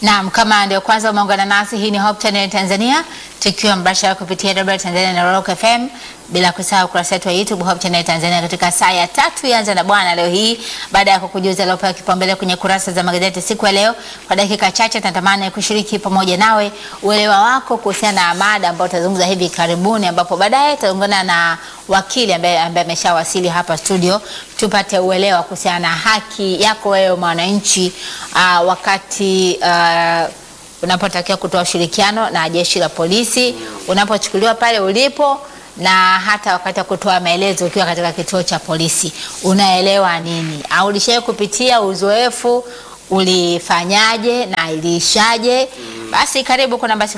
Naam, kama ndio kwanza umeungana nasi, hii ni Hope Channel Tanzania, tukiwa mbashara kupitia Radio Tanzania na Rock FM, bila kusahau ukurasa wetu wa YouTube Hope Channel Tanzania katika saa ya tatu yanza na bwana leo hii, baada ya kukujuza aliopewa kipaumbele kwenye kurasa za magazeti siku ya leo. Kwa dakika chache tunatamani kushiriki pamoja nawe uelewa wako kuhusiana na mada ambayo tutazungumza hivi karibuni, ambapo baadaye tutaungana na wakili ambaye ambaye ameshawasili hapa studio, tupate uelewa kuhusiana na haki yako wewe mwananchi, uh, wakati uh, unapotakiwa kutoa ushirikiano na jeshi la polisi, unapochukuliwa pale ulipo na hata wakati wa kutoa maelezo ukiwa katika kituo cha polisi, unaelewa nini? Au ulishawahi kupitia uzoefu, ulifanyaje na iliishaje? Basi karibu kwa namba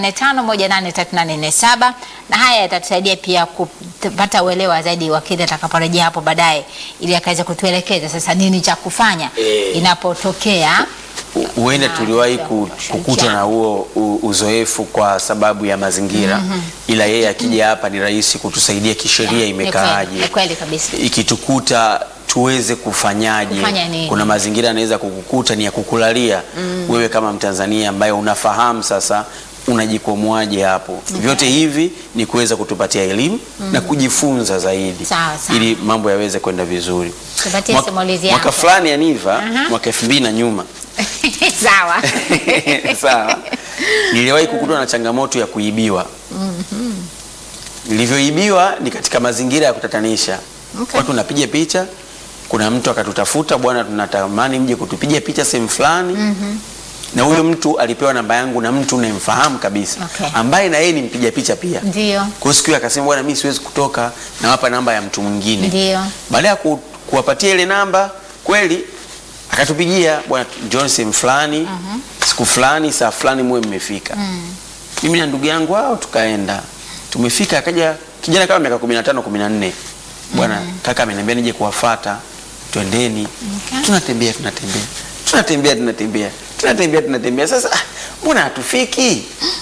0745183847 na haya yatatusaidia pia kupata uelewa zaidi wakili atakaporejea hapo baadaye, ili akaweza kutuelekeza sasa nini cha kufanya Eh. inapotokea huenda Ah, tuliwahi ndio, ku- ushirikiano. kukutwa na huo u- uzoefu kwa sababu ya mazingira ila yeye akija hapa ni rahisi kutusaidia kisheria Ni kweli, imekaaje ni kweli kabisa. ikitukuta tuweze kufanyaje Kufanya nini? kuna mazingira anaweza kukukuta ni ya kukulalia wewe kama mtanzania ambaye unafahamu sasa unajikomoaje hapo vyote hivi ni kuweza kutupatia elimu na kujifunza zaidi Sawa, sawa. ili mambo yaweze kwenda vizuri Tupatie Mwaka- simulizi mwaka yako. fulani aniva Aha. mwaka elfu mbili na nyuma Sawa. sawa niliwahi kukutwa na changamoto ya kuibiwa nilivyoibiwa ni katika mazingira ya kutatanisha Okay. watu napiga picha kuna mtu akatutafuta bwana tunatamani mje kutupiga picha sehemu fulani na huyo mtu alipewa namba yangu na mtu unayemfahamu kabisa Okay. ambaye na yeye ni mpiga picha pia Ndio. kwa hiyo siku hiyo akasema bwana mimi siwezi kutoka nawapa namba ya mtu mwingine Ndio. baada ya ku, kuwapatia ile namba kweli akatupigia bwana John sehemu fulani siku fulani saa fulani muwe mmefika mimi na ndugu yangu hao tukaenda tumefika akaja kijana kama miaka 15 14 bwana kaka ameniambia nije kuwafata twendeni Okay. tunatembea tunatembea tunatembea tunatembea tunatembea tunatembea sasa ah, mbona hatufiki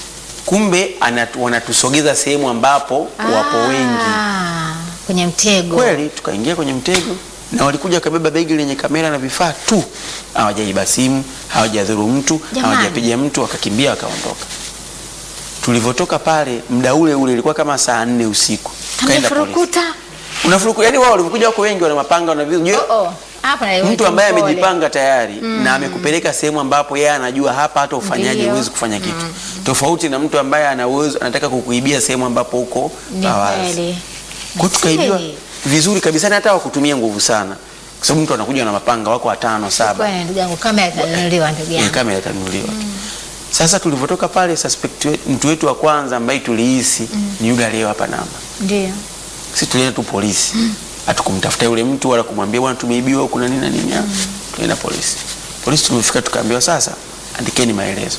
kumbe anatu, wanatusogeza sehemu ambapo wapo wengi Ah, kwenye mtego. kweli tukaingia kwenye mtego na walikuja wakabeba begi lenye kamera na vifaa tu hawajaiba simu hawajadhuru mtu Jamani. hawajapiga mtu wakakimbia wakaondoka tulivyotoka pale muda ule ule ilikuwa kama saa nne usiku tukaenda polisi Amefurukuta. unafuruku yani wao walivyokuja wako wengi wana mapanga wana visu Unajua, Oh, oh. Hapa na mtu ambaye mpole. amejipanga tayari na amekupeleka sehemu ambapo yeye anajua hapa hata ufanyaje Ndio. huwezi kufanya kitu tofauti na mtu ambaye ana uwezo anataka kukuibia sehemu ambapo uko Ni awazi kweli. kwa tukaibiwa Siri. vizuri kabisa na hata wakutumia nguvu sana kwa sababu mtu anakuja na mapanga wako watano saba Kweli ndugu yangu kamera itanunuliwa ndugu Ile yangu. kamera itanunuliwa sasa tulivyotoka pale suspect we- mtu wetu wa kwanza ambaye tulihisi ni yule aliyewapa namba Ndio. sisi tulienda tu polisi hatukumtafuta yule mtu wala kumwambia bwana tumeibiwa huku na nini na nini mm tulienda polisi polisi tumefika tukaambiwa sasa andikeni maelezo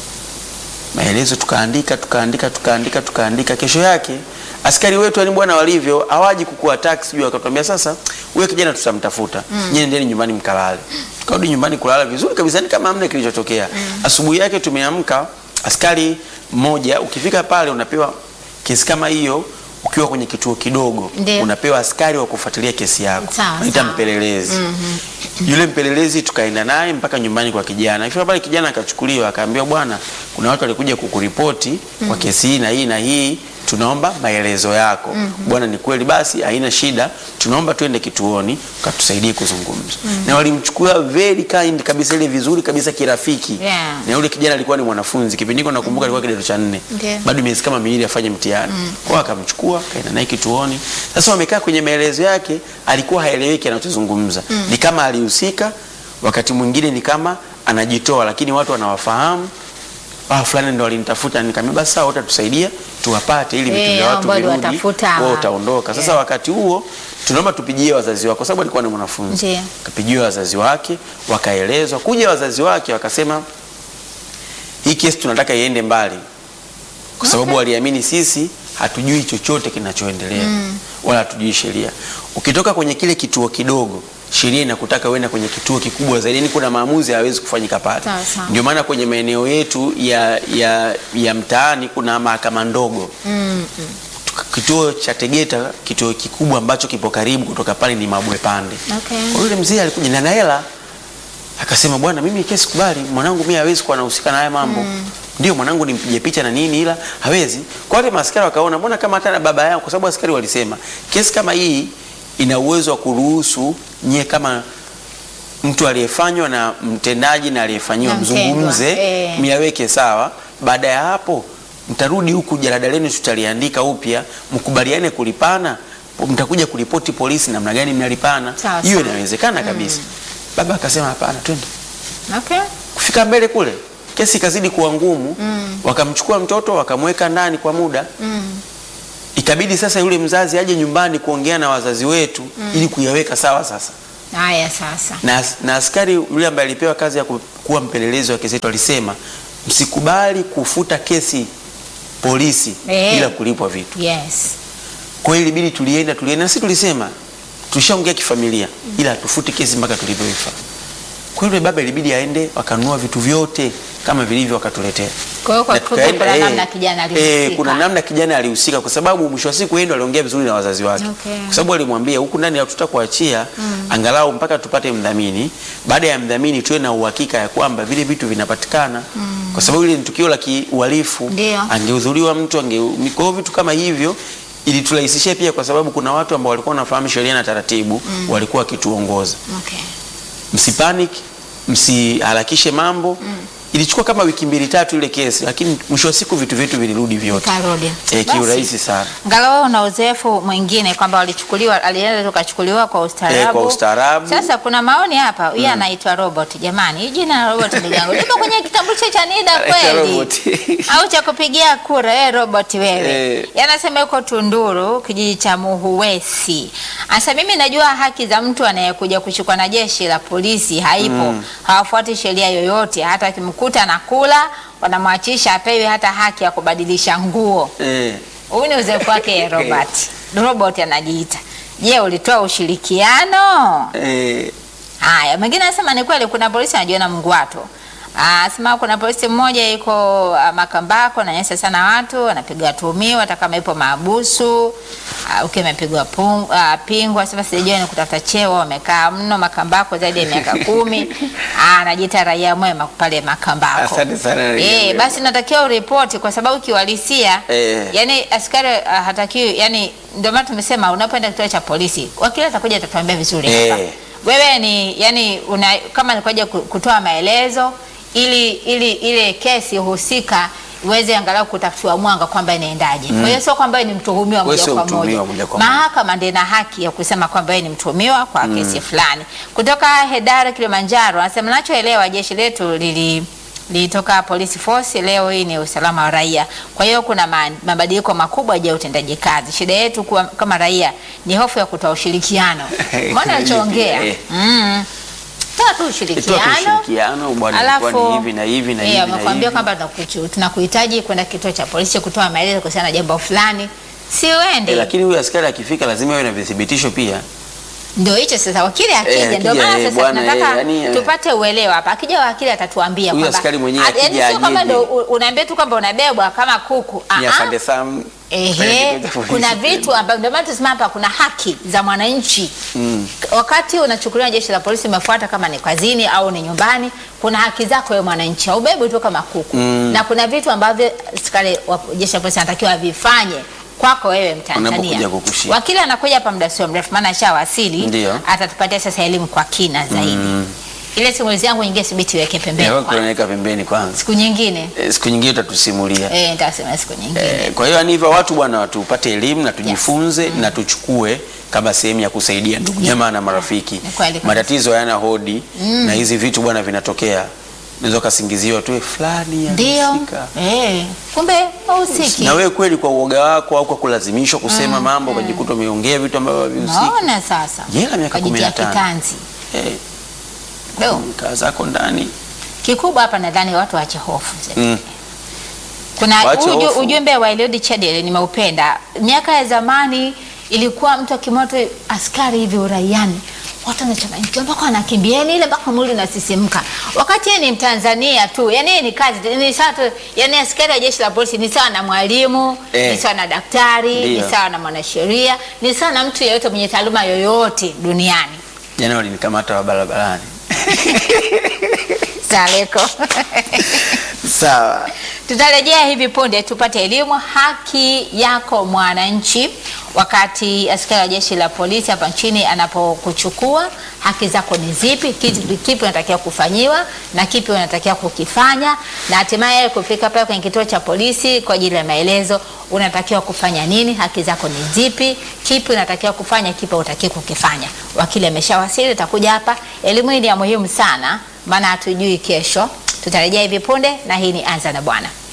maelezo tukaandika tukaandika tukaandika tukaandika kesho yake askari wetu yani bwana walivyo hawaji kukua taxi juu akatuambia sasa huyo kijana tutamtafuta mm. nyinyi nendeni nyumbani mkalale tukarudi nyumbani kulala vizuri kabisa ni kama hamna kilichotokea asubuhi yake tumeamka askari mmoja ukifika pale unapewa kesi kama hiyo ukiwa kwenye kituo kidogo Ndio. unapewa askari wa kufuatilia kesi yako Sawa, naita sawa. mpelelezi yule mpelelezi tukaenda naye mpaka nyumbani kwa kijana ifika pale kijana akachukuliwa akaambiwa bwana kuna watu walikuja kukuripoti kwa kesi hii na hii na hii tunaomba maelezo yako bwana ni kweli basi haina shida tunaomba tuende kituoni ukatusaidie kuzungumza na walimchukua very kind kabisa ile vizuri kabisa kirafiki Yeah. na yule kijana alikuwa ni mwanafunzi kipindi hiko nakumbuka alikuwa kidato cha nne Ndio. bado miezi kama miwili afanye mtihani kwao akamchukua kaenda naye kituoni sasa wamekaa kwenye maelezo yake alikuwa haeleweki anachozungumza ni kama alihusika wakati mwingine ni kama anajitoa lakini watu wanawafahamu ah, fulani ndo walinitafuta nikamwambia basi sawa utatusaidia tuwapate ili vitu Eh, vya hao watu ambao virudi watafuta wewe hawa. utaondoka sasa Yeah. wakati huo tunaomba tupigie wazazi wako kwa sababu alikuwa ni mwanafunzi Ndio. kapigiwa wazazi wake wakaelezwa kuja wazazi wake wakasema hii kesi tunataka iende mbali kwa sababu waliamini sisi hatujui chochote kinachoendelea wala hatujui sheria ukitoka kwenye kile kituo kidogo sheria inakutaka uende kwenye kituo kikubwa zaidi yani kuna maamuzi hayawezi kufanyika pale Sawa, sawa. ndio maana kwenye maeneo yetu ya, ya, ya mtaani kuna mahakama ndogo Mm. kituo cha Tegeta, kituo kikubwa ambacho kipo karibu kutoka pale ni Mabwe Pande. Okay. Kwa yule mzee alikuja na hela Akasema bwana, mimi kesi kubali, mwanangu mimi hawezi kuwa anahusika na haya mambo. Ndio mwanangu nimpige picha na nini, ila hawezi. Kwa wale maaskari wakaona, mbona kama hata na baba yao, kwa sababu askari walisema kesi kama hii ina uwezo wa kuruhusu nyie kama mtu aliyefanywa na mtendaji na aliyefanyiwa Na mtendwa, mzungumze, eh. miaweke sawa. Baada ya hapo mtarudi huku, jalada lenu tutaliandika upya, mkubaliane kulipana, mtakuja kuripoti polisi namna gani mnalipana. Sawa, Hiyo sawa. inawezekana kabisa. Baba akasema hapana, twende. Okay. Kufika mbele kule kesi ikazidi kuwa ngumu wakamchukua mtoto wakamweka ndani kwa muda ikabidi sasa yule mzazi aje nyumbani kuongea na wazazi wetu ili kuyaweka sawa sasa Haya sasa. na, na askari yule ambaye alipewa kazi ya ku- kuwa mpelelezi wa kesi yetu alisema msikubali kufuta kesi polisi Eh. bila kulipwa vitu Yes. kwa hiyo ilibidi tulienda tulienda na sisi tulisema tulishaongea kifamilia ila hatufuti kesi mpaka tulivyoifa kwa hiyo yule baba ilibidi aende wakanunua vitu vyote kama vilivyo wakatuletea Kwa hiyo kwa Na kifupi tukaenda, kuna eh, namna kijana eh, alihusika. kuna namna kijana alihusika kwa sababu mwisho wa siku yeye ndo aliongea vizuri na wazazi wake Okay. kwa sababu alimwambia huku ndani hatutakuachia angalau mpaka tupate mdhamini baada ya mdhamini tuwe na uhakika ya kwamba vile vitu vinapatikana kwa sababu ile ni tukio la kiuhalifu Ndio. angehudhuriwa mtu ange kwa hiyo vitu kama hivyo iliturahisishia pia kwa sababu kuna watu ambao walikuwa wanafahamu sheria na taratibu walikuwa wakituongoza Okay. msipanic msiharakishe mambo ilichukua kama wiki mbili tatu ile kesi lakini mwisho wa siku vitu vyetu vilirudi vyote Karudi. e, Basi. kiurahisi sana Ngalo wewe una uzoefu mwingine kwamba walichukuliwa alienda tukachukuliwa kwa ustaarabu. Eh, kwa ustaarabu. Sasa kuna maoni hapa, huyu anaitwa Robert. Jamani, hii jina la Robert ndugu yangu. Lipo kwenye kitambulisho cha NIDA Anaitwa kweli? Robert. Au cha kupigia kura wewe Robert wewe. Eh. Yanasema yuko Tunduru, kijiji cha Muhuwesi. Asa mimi najua haki za mtu anayekuja kushikwa na jeshi la polisi haipo. Hawafuati sheria yoyote, hata akimkuta na kula wanamwachisha apewe hata haki ya kubadilisha nguo. e, Huyu ni uzoefu wake Robert. Robert anajiita. Je, ulitoa ushirikiano? e, Haya, mwingine anasema ni kweli kuna polisi anajiona Mngwato. Anasema kuna polisi mmoja yuko ah, Makambako ananyanyasa sana watu, anapiga watuhumiwa hata kama ipo maabusu. Uh, ukiwa amepigwa pung- ah, pingu, anasema sijajua ni kutafuta cheo, wamekaa mno Makambako zaidi ya miaka kumi. Ah, Anajiita raia mwema pale Makambako. Asante sana, raia Eh, mwema. basi natakiwa uripoti kwa sababu kiuhalisia Eh. yani askari uh, hatakiwi yani, ndio maana tumesema unapoenda kituo cha polisi wakili atakuja atatuambia vizuri Eh. hapa. Wewe ni yani una, kama nikuja kutoa maelezo ili ili ile kesi husika iweze angalau kutafutiwa mwanga kwamba inaendaje. Kwa hiyo sio kwamba wewe ni mtuhumiwa Wewe moja sio kwa mtuhumiwa moja. moja kwa moja. Mahakama ndio ina haki ya kusema kwamba wewe ni mtuhumiwa kwa kesi fulani. Kutoka Hedara Kilimanjaro anasema nachoelewa jeshi letu lili lilitoka police force, leo hii ni usalama wa raia. Kwa hiyo kuna ma- mabadiliko makubwa juu ya utendaji kazi. Shida yetu kuwa, kama raia ni hofu ya kutoa ushirikiano. Mbona Kuna anachoongea? hivi, eh. Mm. Toa tu Toa tu ushirikiano. ushirikiano, bwana, ilikuwa ni hivi na hivi na eh, hivi na wamekwambia hivi. kwamba tunakuchu- tunakuhitaji kwenda kituo cha polisi kutoa maelezo kuhusiana na jambo fulani, si uende. e, lakini huyu askari akifika lazima awe na vithibitisho pia Ndio hicho sasa, wakili Eh, akija, ndio akija, maana eh, sasa bwana, tunataka eh, yani, eh. tupate uelewa hapa. Akija wakili atatuambia Huyu kwamba askari mwenyewe Ah, akija yaani sio kwamba ajeje. ndio u- unaambia tu kwamba unabebwa kama kuku. Ah, ni ah. afande Sam Ehe, pale kituo cha kuna polisi. vitu ambavyo ndio maana tunasema hapa kuna haki za mwananchi. Mm. Wakati unachukuliwa jeshi la polisi, umefuata kama ni kazini au ni nyumbani, kuna haki zako wewe mwananchi, haubebwi tu kama kuku Mm. na kuna vitu ambavyo askari wa jeshi la polisi anatakiwa avifanye kwako wewe Mtanzania. Unapokuja kukushika. Wakili anakuja hapa muda sio mrefu, maana ashawasili, Ndio. atatupatia sasa elimu kwa kina zaidi. Ile simulizi yangu nyingine sibiti weke pembeni, Eh, kwanza. tunaweka pembeni kwanza siku nyingine Eh, siku nyingine utatusimulia eh, nitasema siku nyingine. Eh, kwa hiyo yani hivyo watu bwana tupate elimu na tujifunze na tuchukue kama sehemu ya kusaidia ndugu jamaa na marafiki. Ni kweli kabisa. Matatizo hayana hodi na hizi vitu bwana vinatokea. Unaweza ukasingiziwa tu "Eh, fulani Ndio. anahusika." Eh, kumbe hahusiki. Na wewe kweli kwa uoga wako au kwa kulazimishwa kusema mambo ukajikuta umeongea vitu ambavyo havihusiki. Naona sasa. Jela miaka Kajitia 15. kitanzi. Eh, Do. kaa zako ndani. Kikubwa hapa nadhani watu waache hofu. Mm. Kuna Waache uju, hofu. ujumbe wa Eliud Chadele nimeupenda. Miaka ya zamani ilikuwa mtu akimoto askari hivi uraiani watu wanachanganyikiwa mpaka wanakimbieni ile mpaka mwili unasisimka, wakati yeye ni Mtanzania tu, yani yeye ni kazi ni sawa tu, yani askari wa jeshi la polisi ni sawa na mwalimu Eh. ni sawa na daktari Ndio. ni sawa na mwanasheria ni sawa na mtu yeyote mwenye taaluma yoyote duniani. Jana walinikamata wa barabarani. Saleko. Sawa. Tutarejea hivi punde tupate elimu haki yako mwananchi. Wakati askari wa jeshi la polisi hapa nchini anapokuchukua, haki zako ni zipi? Kipi kipi unatakiwa kufanyiwa na kipi unatakiwa kukifanya, na hatimaye kufika pale kwenye kituo cha polisi kwa ajili ya maelezo, unatakiwa kufanya nini? Haki zako ni zipi? Kipi unatakiwa kufanya, kipi hutakiwi kukifanya? Wakili ameshawasili, utakuja hapa. Elimu hii ni ya muhimu sana, maana hatujui kesho. Tutarejea hivi punde, na hii ni Anza na Bwana.